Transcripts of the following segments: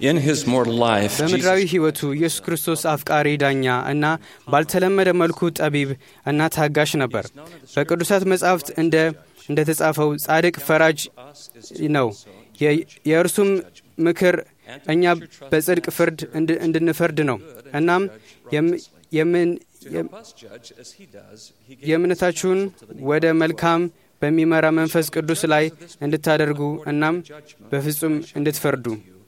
In his mortal life, በምድራዊ Jesus ሕይወቱ ኢየሱስ ክርስቶስ አፍቃሪ ዳኛ እና ባልተለመደ መልኩ ጠቢብ እና ታጋሽ ነበር። በቅዱሳት መጻሕፍት እንደ እንደተጻፈው ጻድቅ ፈራጅ ነው። የ- የእርሱም ምክር እኛ በጽድቅ ፍርድ እንድ- እንድንፈርድ ነው። እናም የም- የምን የም- robust judge as he does, he gave የእምነታችሁን ወደ መልካም በሚመራ መንፈስ ቅዱስ ላይ እንድታደርጉ እናም በፍጹም እንድትፈርዱ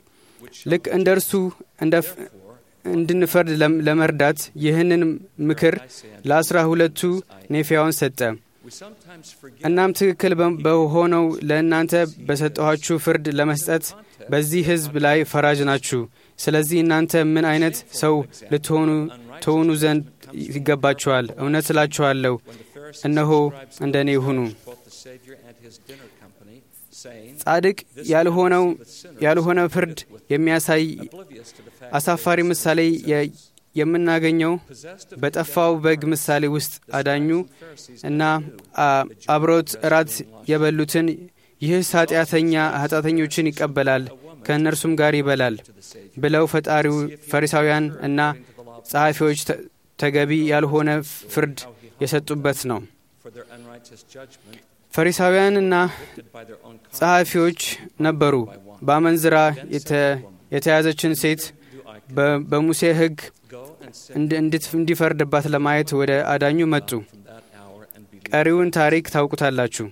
ልክ እንደ እርሱ እንደ ፍ- እንድንፈርድ ለም- ለመርዳት ይህንን ምክር ለአስራ ሁለቱ ኔፊያውን ሰጠ። we sometimes forget እናም ትክክል በ- በሆነው ለእናንተ በሰጠኋችሁ ፍርድ ለመስጠት በዚህ ሕዝብ ላይ ፈራጅ ናችሁ። ስለዚህ እናንተ ምን አይነት ሰው ልትሆኑ ትሆኑ ዘንድ ይገባችኋል። እውነት እላችኋለሁ እነሆ እንደ እኔ ይሁኑ። both the Savior and his dinner company, saying, ጻድቅ ያልሆነው ያልሆነ ፍርድ የሚያሳይ oblivious to the fact አሳፋሪ ምሳሌ የ- የምናገኘው በጠፋው በግ ምሳሌ ውስጥ አዳኙ እና አ- አብሮት እራት የበሉትን ይህስ ኃጢአተኛ ኃጢአተኞችን ይቀበላል ከእነርሱም ጋር ይበላል ብለው ፈጣሪው ፈሪሳውያን እና ጸሐፊዎች ተ- ተገቢ ያልሆነ ፍርድ የሰጡበት ነው። for their unrighteous judgment ፈሪሳውያንና by their own ጸሐፊዎች ነበሩ። በአመንዝራ የተ- የተያዘችን ሴት በ- በሙሴ ሕግ go and sin እንድ- እንድት- እንዲፈርድባት ለማየት ወደ አዳኙ መጡ። from that hour and be ቀሪውን ታሪክ ታውቁታላችሁ።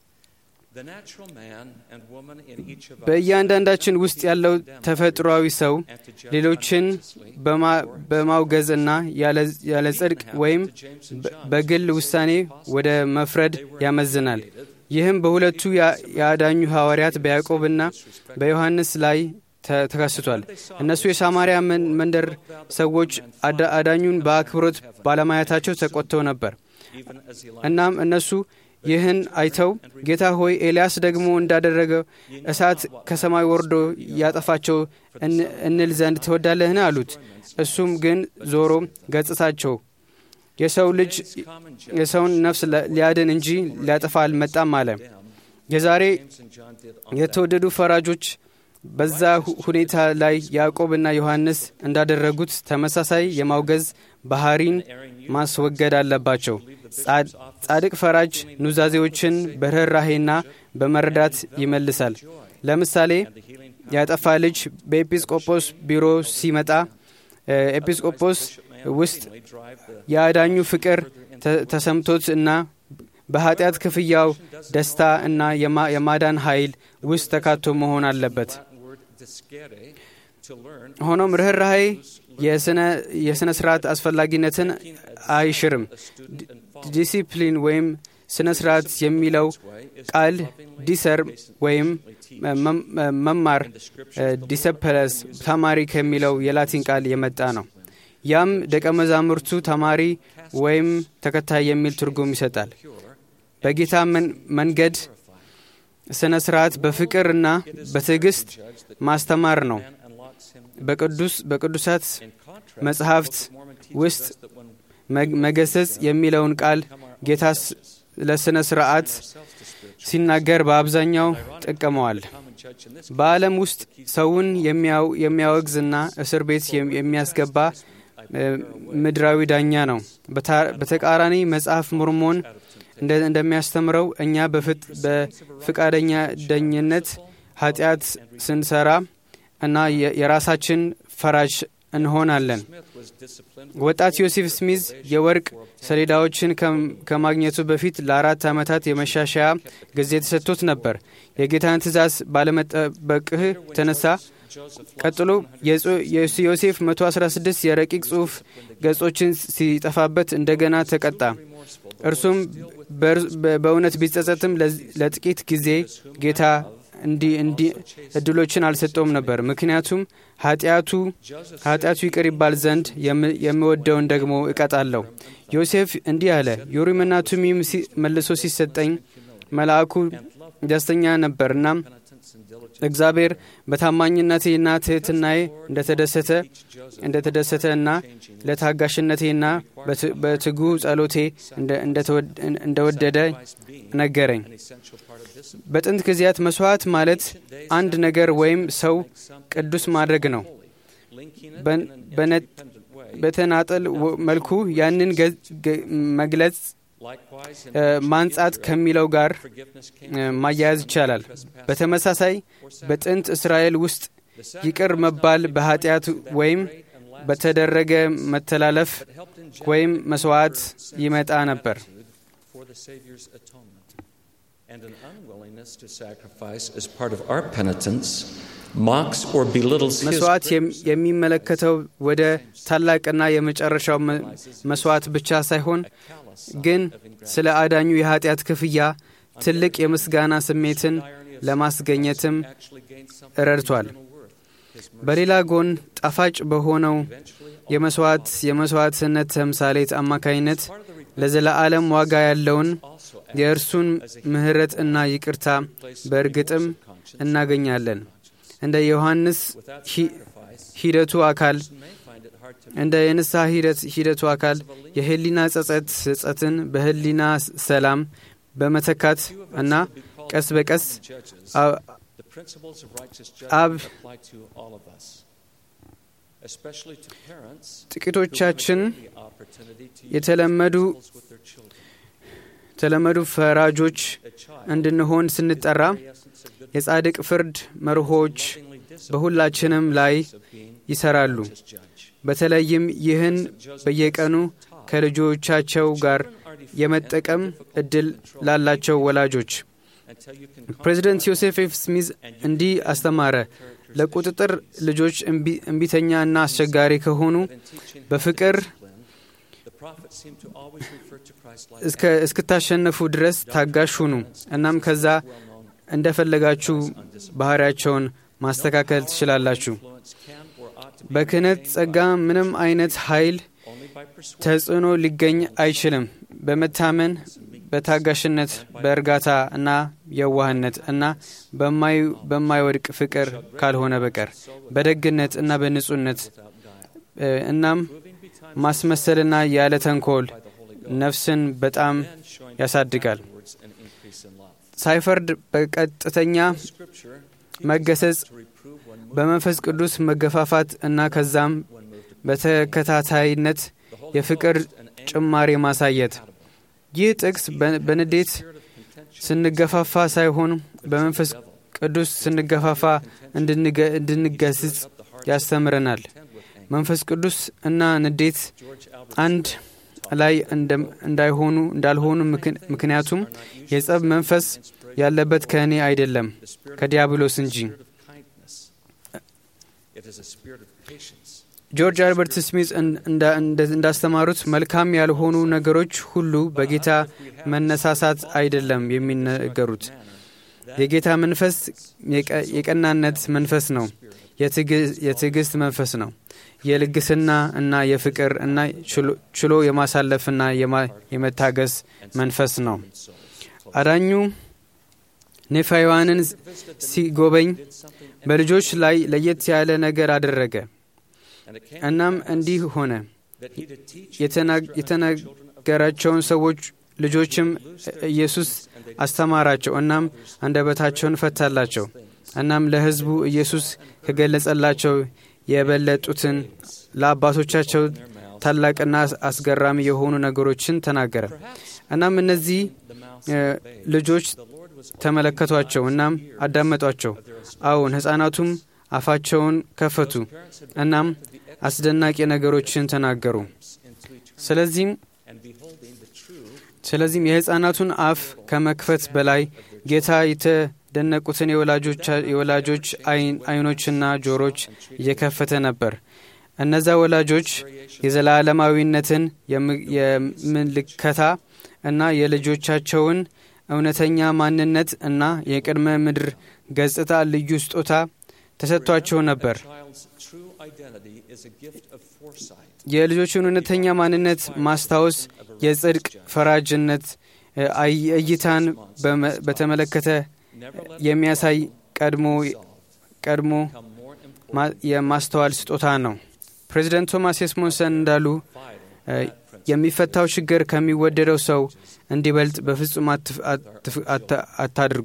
the natural man and woman in each of us በእያንዳንዳችን ውስጥ ያለው ተፈጥሯዊ ሰው and to judge ሌሎችን unrighteously በማ- በማውገዝና ያለ- ያለ ጽድቅ ወይም በ- በግል ውሳኔ ወደ መፍረድ ያመዝናል። ይህም በሁለቱ ያ- የአዳኙ ሐዋርያት በያዕቆብና በዮሐንስ ላይ ተ- ተከስቷል። እነሱ የሳማርያ መን- መንደር ሰዎች አዳ- አዳኙን በአክብሮት ባለማየታቸው ተቆጥተው ነበር። even as he እናም እነሱ ይህን አይተው ጌታ ሆይ ኤልያስ ደግሞ እንዳደረገው እሳት ከሰማይ ወርዶ ያጠፋቸው እን- እንል ዘንድ ትወዳለህን? አሉት። እሱም ግን ዞሮ ገጽታቸው የሰው ልጅ common የሰውን ነፍስ ለ- ሊያድን እንጂ ሊያጠፋ አልመጣም አለ። የዛሬ James and John did on የተወደዱ ፈራጆች በዛ ሁ- ሁኔታ ላይ ያዕቆብና ዮሐንስ እንዳደረጉት ተመሳሳይ የማውገዝ ባህሪን ማስወገድ አለባቸው። ጻድ- ጻድቅ ፈራጅ ኑዛዜዎችን በርኅራሄና በመረዳት ይመልሳል። ለምሳሌ ያጠፋ ልጅ በኤጲስቆጶስ ቢሮ ሲመጣ እ፣ ኤጲስቆጶስ ውስጥ የአዳኙ ፍቅር ተ- ተሰምቶት እና በኃጢአት ክፍያው ደስታ እና የማ- የማዳን ኃይል ውስጥ ተካቶ መሆን አለበት። Latin word discere to learn ሆኖም ርኅራሄ የስነ- የሥነ ስርዓት አስፈላጊነትን አይሽርም። ዲ- ዲሲፕሊን ወይም ስነ ስርዓት የሚለው ቃል ዲሰር ወይም መ- መ- መማር ዲሰፐለስ ተማሪ ከሚለው የላቲን ቃል የመጣ ነው። ያም ደቀ መዛሙርቱ ተማሪ ወይም ተከታይ የሚል ትርጉም ይሰጣል። በጌታ መን- መንገድ ስነ ስርዓት በፍቅርና በትዕግስት ማስተማር ነው። unlocks him በቅዱስ በቅዱሳት in contrast መጽሐፍት Mormon teaches ውስጥ us that when መግ- መገሰጽ የሚለውን ቃል ጌታ ስ- ለሥነ ሥርዓት ሲናገር በአብዛኛው ጠቀመዋል። common judge in this በዓለም ውስጥ ሰውን የሚያው- የሚያወግዝና እስር ቤት የም- የሚያስገባ እ፣ ምድራዊ ዳኛ ነው። በታ- በተቃራኒ መጽሐፍ ሞርሞን እንደ- እንደሚያስተምረው እኛ በፍጥ- በፍቃደኛ ዳኝነት ኃጢአት ስንሰራ እና የ- የራሳችን ፈራጅ እንሆናለን። Smith was disciplined ወጣት ዮሴፍ ስሚዝ የወርቅ ሰሌዳዎችን ከም- ከማግኘቱ በፊት ለአራት ዓመታት የመሻሻያ ጊዜ ተሰጥቶት ነበር። የጌታን ትእዛዝ ባለመጠበቅህ የተነሳ ቀጥሎ የጾ- የዮሴፍ 116 የረቂቅ ጽሑፍ ገጾችን ሲጠፋበት እንደገና ተቀጣ። እርሱም በር- በ- በእውነት ቢጸጸትም ለዚ- ለጥቂት ጊዜ ጌታ እንዲህ እንዲህ እድሎችን አልሰጠውም ነበር። ምክንያቱም ኃጢአቱ ኃጢአቱ ይቅር ይባል ዘንድ የም- የምወደውን ደግሞ እቀጣለሁ። ዮሴፍ እንዲህ አለ። ዩሪምና ቱሚም ሲ- መልሶ ሲሰጠኝ መልአኩ ደስተኛ ነበርና እግዚአብሔር በታማኝነቴና ትሕትናዬ እንደተደሰተ እንደተደሰተ እና ለታጋሽነቴና በትጉ ጸሎቴ እንደወደደ ነገረኝ። በጥንት ጊዜያት መስዋዕት ማለት አንድ ነገር ወይም ሰው ቅዱስ ማድረግ ነው። በተናጠል መልኩ ያንን መግለጽ ማንጻት ከሚለው ጋር ማያያዝ ይቻላል። በተመሳሳይ በጥንት እስራኤል ውስጥ ይቅር መባል በኃጢአት ወይም በተደረገ መተላለፍ ወይም መስዋዕት ይመጣ ነበር። And an unwillingness to sacrifice as part of our penitence mocks or belittles his መስዋዕት የሚመለከተው ወደ ታላቅና የመጨረሻው መስዋዕት ብቻ ሳይሆን ግን ስለ አዳኙ የኃጢአት ክፍያ ትልቅ የምስጋና ስሜትን ለማስገኘትም ረድቷል። በሌላ ጎን ጣፋጭ በሆነው የመስዋዕት የመስዋዕትነት ተምሳሌት አማካኝነት ለዘለዓለም ዋጋ ያለውን የእርሱን ምሕረት እና ይቅርታ በእርግጥም እናገኛለን። እንደ ዮሐንስ ሂደቱ አካል እንደ የንስሐ ሂደቱ አካል የህሊና ጸጸት ጸጸትን በህሊና ሰላም በመተካት እና ቀስ በቀስ አብ ጥቂቶቻችን የተለመዱ የተለመዱ ፈራጆች እንድንሆን ስንጠራ የጻድቅ ፍርድ መርሆች በሁላችንም ላይ ይሰራሉ። በተለይም ይህን በየቀኑ ከልጆቻቸው ጋር የመጠቀም እድል ላላቸው ወላጆች። ፕሬዚደንት ዮሴፍ ኤፍ ስሚዝ እንዲህ አስተማረ። ለቁጥጥር ልጆች እምቢተኛ እና አስቸጋሪ ከሆኑ በፍቅር እስክታሸነፉ ድረስ ታጋሽ ሁኑ። እናም ከዛ እንደፈለጋችሁ ባህሪያቸውን ማስተካከል ትችላላችሁ። በክህነት ጸጋ ምንም አይነት ኃይል ተጽዕኖ ሊገኝ አይችልም። በመታመን በታጋሽነት፣ በእርጋታ እና የዋህነት እና በማይወድቅ ፍቅር ካልሆነ በቀር በደግነት እና በንጹህነት እናም ማስመሰልና ያለ ተንኮል ነፍስን በጣም ያሳድጋል። ሳይፈርድ በቀጥተኛ መገሰጽ፣ በመንፈስ ቅዱስ መገፋፋት እና ከዛም በተከታታይነት የፍቅር ጭማሪ ማሳየት። ይህ ጥቅስ በንዴት ስንገፋፋ ሳይሆን በመንፈስ ቅዱስ ስንገፋፋ እንድንገስጽ ያስተምረናል። መንፈስ ቅዱስ እና ንዴት አንድ ላይ እንዳይሆኑ እንዳልሆኑ ምክንያቱም የጸብ መንፈስ ያለበት ከእኔ አይደለም ከዲያብሎስ እንጂ። ጆርጅ አልበርት ስሚዝ እንዳስተማሩት መልካም ያልሆኑ ነገሮች ሁሉ በጌታ መነሳሳት አይደለም የሚነገሩት። የጌታ መንፈስ የቀናነት መንፈስ ነው። የትዕግስት መንፈስ ነው። የልግስና እና የፍቅር እና ችሎ የማሳለፍና የመታገስ መንፈስ ነው። አዳኙ ኔፋይዋንን ሲጎበኝ በልጆች ላይ ለየት ያለ ነገር አደረገ። እናም እንዲህ ሆነ። የተናገራቸውን ሰዎች ልጆችም ኢየሱስ አስተማራቸው። እናም አንደበታቸውን ፈታላቸው። እናም ለሕዝቡ ኢየሱስ ከገለጸላቸው የበለጡትን ለአባቶቻቸው ታላቅና አስገራሚ የሆኑ ነገሮችን ተናገረ። እናም እነዚህ ልጆች ተመለከቷቸው፣ እናም አዳመጧቸው። አዎን ሕፃናቱም አፋቸውን ከፈቱ፣ እናም አስደናቂ ነገሮችን ተናገሩ። ስለዚህም ስለዚህም የሕፃናቱን አፍ ከመክፈት በላይ ጌታ የተደነቁትን የወላጆች አይኖችና ጆሮች እየከፈተ ነበር። እነዛ ወላጆች የዘላለማዊነትን የምልከታ እና የልጆቻቸውን እውነተኛ ማንነት እና የቅድመ ምድር ገጽታ ልዩ ስጦታ ተሰጥቷቸው ነበር። የልጆችን እውነተኛ ማንነት ማስታወስ የጽድቅ ፈራጅነት እይታን በተመለከተ የሚያሳይ ቀድሞ ቀድሞ የማስተዋል ስጦታ ነው። ፕሬዚደንት ቶማስ ኤስሞንሰን እንዳሉ የሚፈታው ችግር ከሚወደደው ሰው እንዲበልጥ በፍጹም አታድርጉ።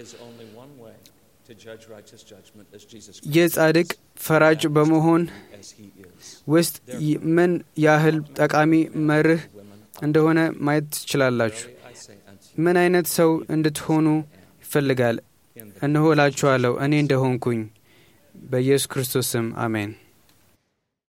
ይህ ጻድቅ ፈራጅ በመሆን ውስጥ ምን ያህል ጠቃሚ መርህ እንደሆነ ማየት ትችላላችሁ። ምን አይነት ሰው እንድትሆኑ ይፈልጋል? እነሆ እላችኋለሁ እኔ እንደሆንኩኝ። በኢየሱስ ክርስቶስ ስም አሜን።